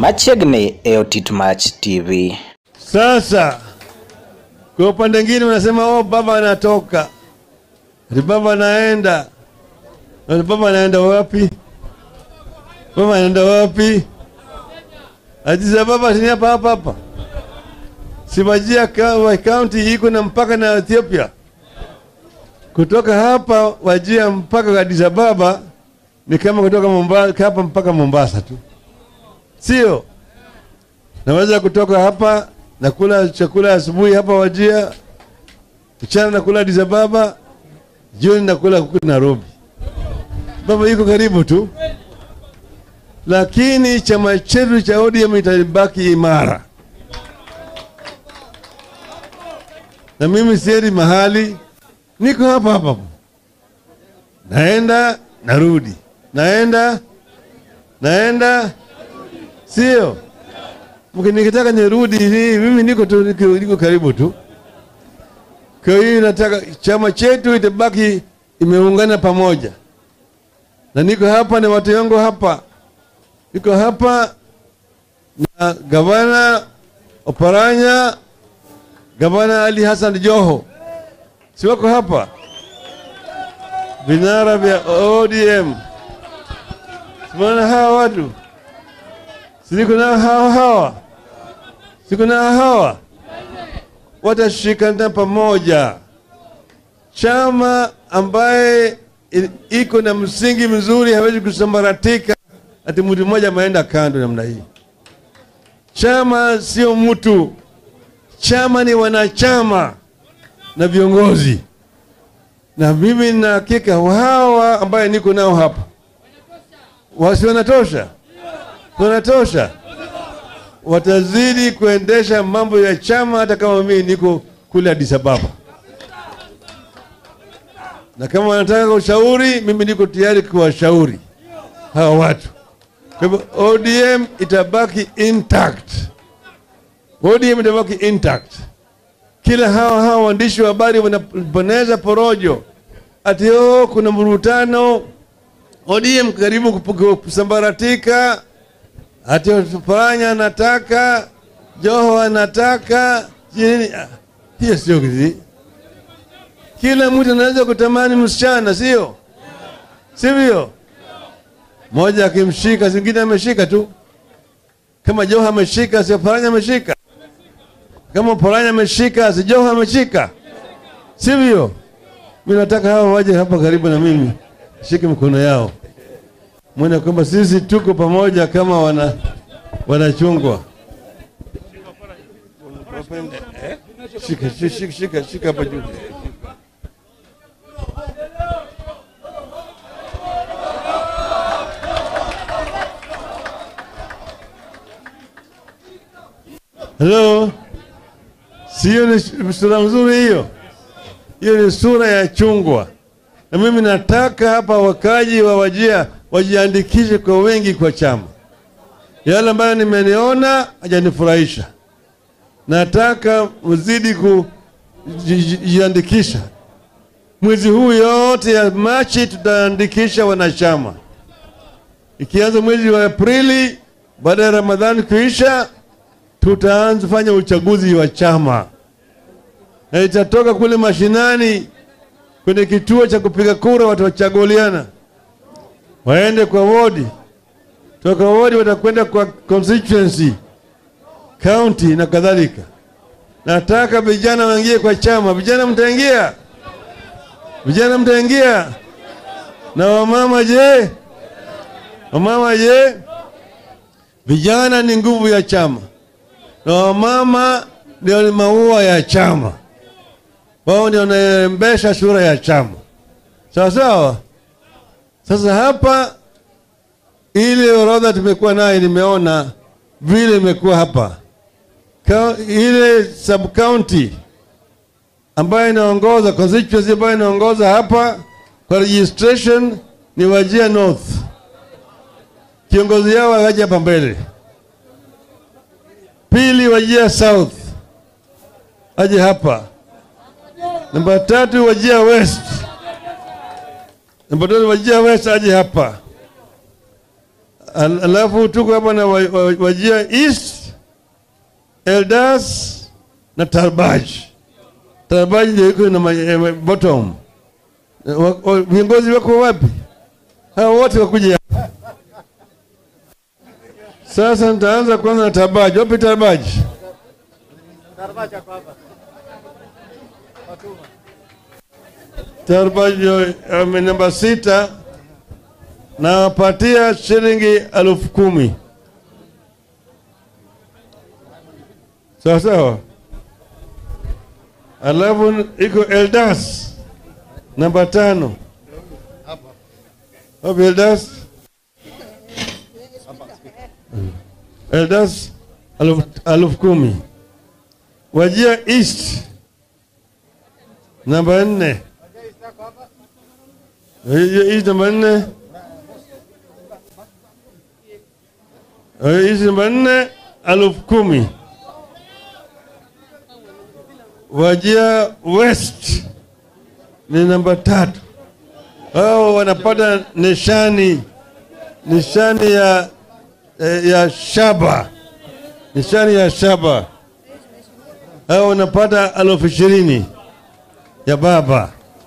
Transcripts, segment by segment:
machiegni e Otitmach TV. Sasa kwa upande mwingine unasema oh, baba anatoka, ati baba anaenda. Ati baba anaenda wapi? Baba anaenda wapi? Addis Ababa si hapa hapa hapa, si Wajir ka- County iko na mpaka na Ethiopia. Kutoka hapa Wajir mpaka Addis Ababa ni kama kutoka Mombasa, hapa mpaka Mombasa tu, sio? Naweza kutoka hapa nakula chakula asubuhi hapa Wajia, mchana nakula Addis Ababa, jioni nakula huku Nairobi. Baba iko karibu tu, lakini chama chetu cha ODM itabaki imara, na mimi siendi mahali, niko hapa hapa, naenda narudi, naenda naenda, sio Mki- nikitaka nirudi ni mimi niko tu, niko, niko karibu tu. Kwa hiyo nataka chama chetu itabaki imeungana pamoja, na niko hapa na watu wangu hapa, niko hapa na gavana Oparanya, gavana Ali Hassan Joho, si wako hapa, vinara vya ODM, simaona hawa watu Siko na hawa hawa, siko na hawa, watashikana pamoja. Chama ambaye i- iko na msingi mzuri hawezi kusambaratika ati mtu mmoja ameenda kando namna hii. Chama sio mtu, chama ni wanachama na viongozi, na mimi na hakika hawa ambaye niko nao hapa wasi wanatosha wanatosha, watazidi kuendesha mambo ya chama hata kama mimi niko kule Addis Ababa, na kama wanataka ushauri, mimi niko tayari kuwashauri hawa watu. Kwa hivyo ODM itabaki intact, ODM itabaki intact. Kila hawa hawa waandishi wa habari wanaboneza porojo ati oh, kuna mvurutano ODM karibu kupu- kusambaratika ati Oparanya anataka, Joho anataka nini? Ah, Hiyo sio kizi. Kila mtu anaweza kutamani msichana, sio sivyo? Moja akimshika, zingine ameshika tu. Kama Joho ameshika, si Oparanya ameshika. Kama Oparanya ameshika, si Joho ameshika, sivyo? Mimi nataka hawa waje hapa karibu na mimi, shike mikono yao mwone kwamba sisi tuko pamoja kama wana wanachungwa. Shika, shika, shika, shika, shika hapa juu. Hello, sio ni sura nzuri hiyo? Hiyo ni sura ya chungwa na mimi nataka hapa wakaji wa Wajia wajiandikishe kwa wengi kwa chama. Yale ambayo nimeniona hajanifurahisha, nataka mzidi kujiandikisha. Mwezi huu yote ya Machi tutaandikisha wanachama, ikianza mwezi wa Aprili baada ya Ramadhani kuisha, tutaanza fanya uchaguzi wa chama na itatoka kule mashinani kwenye kituo cha kupiga kura, watachaguliana waende kwa wodi, toka wodi watakwenda kwa constituency, county na kadhalika. Nataka vijana waingie kwa chama. Vijana mtaingia? Vijana mtaingia? Na wamama je? Wamama je? Vijana ni nguvu ya chama na wamama ndio maua ya chama wao ndio wanaembesha sura ya chama, sawa sawa. Sasa hapa, ile orodha tumekuwa naye, nimeona vile imekuwa hapa Ka, ile sub county ambayo inaongoza constituency ambayo inaongoza hapa kwa registration ni Wajia North. Kiongozi yao akaja hapa mbele. Pili, Wajia South aje hapa Namba tatu Wajia West. Namba tatu Wajia West aje hapa. Al- alafu tuko hapa na wa- wa- Wajia East, Eldas na Tarbaj. Tarbaj ndio iko na ma- eh, ma- bottom. Eh, wa- wa- Viongozi wako wapi? Hao wote wakuja hapa. Sasa nitaanza kwanza na Tarbaj. Wapi Tarbaj? Tarbaj ame namba sita nawapatia shilingi elfu kumi sawa sawa. Alafu iko Eldas namba tano. Wapi Eldas? Eldas elfu elfu kumi. Wajia East namba nne. Wajia East namba nne. hizi namba nne elfu kumi. Wajia West ni namba tatu. Hao wanapata nishani nishani ya eh, ya shaba nishani ya shaba. Hao wanapata elfu ishirini ya baba.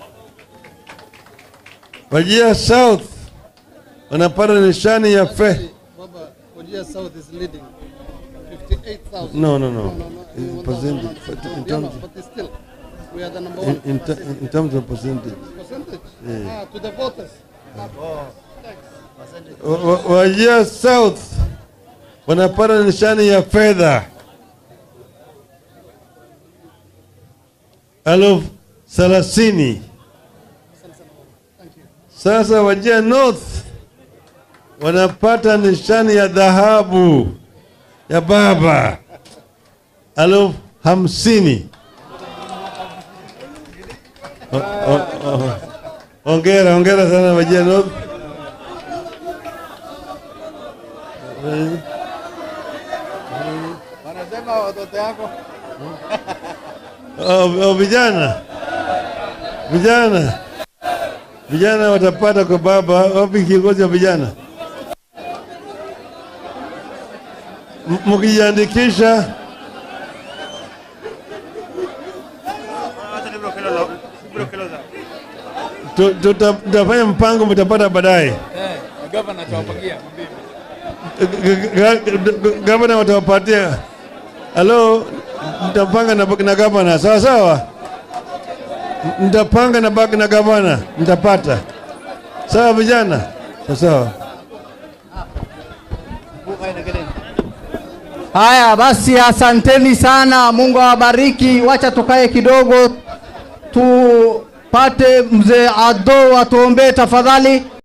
Wajia South wanapata nishani ya fe Baba, Wajir South is leading. 58,000. No, no, no. No, no, no. In you want percentage, that one. but in Yeah, no, terms- but still, we are the number in, one. in, ter- in terms of percentage. Percentage? Ah, to the voters. Wa- wa- Wajia South wanapata nishani ya fedha elfu thelathini. Sasa Wajia North wanapata nishani ya dhahabu ya baba elfu hamsini. O- o- o- Hongera, hongera sana Wajia North. Wanasema watoto yako. Oh, oh, vijana vijana vijana watapata kwa baba. Wapi kiongozi wa vijana? M- Mkijiandikisha tu- tuta- tutafanya mpango, mtapata baadaye. gavana atawapangia G- g- g- Gavana watawapatia. Halo, mtapanga na, na gavana sawa sawa, M- mtapanga na baki na gavana, mtapata sawa, vijana sawa sawa. Haya basi, asanteni sana, Mungu awabariki. Wacha tukae kidogo tupate mzee Ado atuombee tafadhali.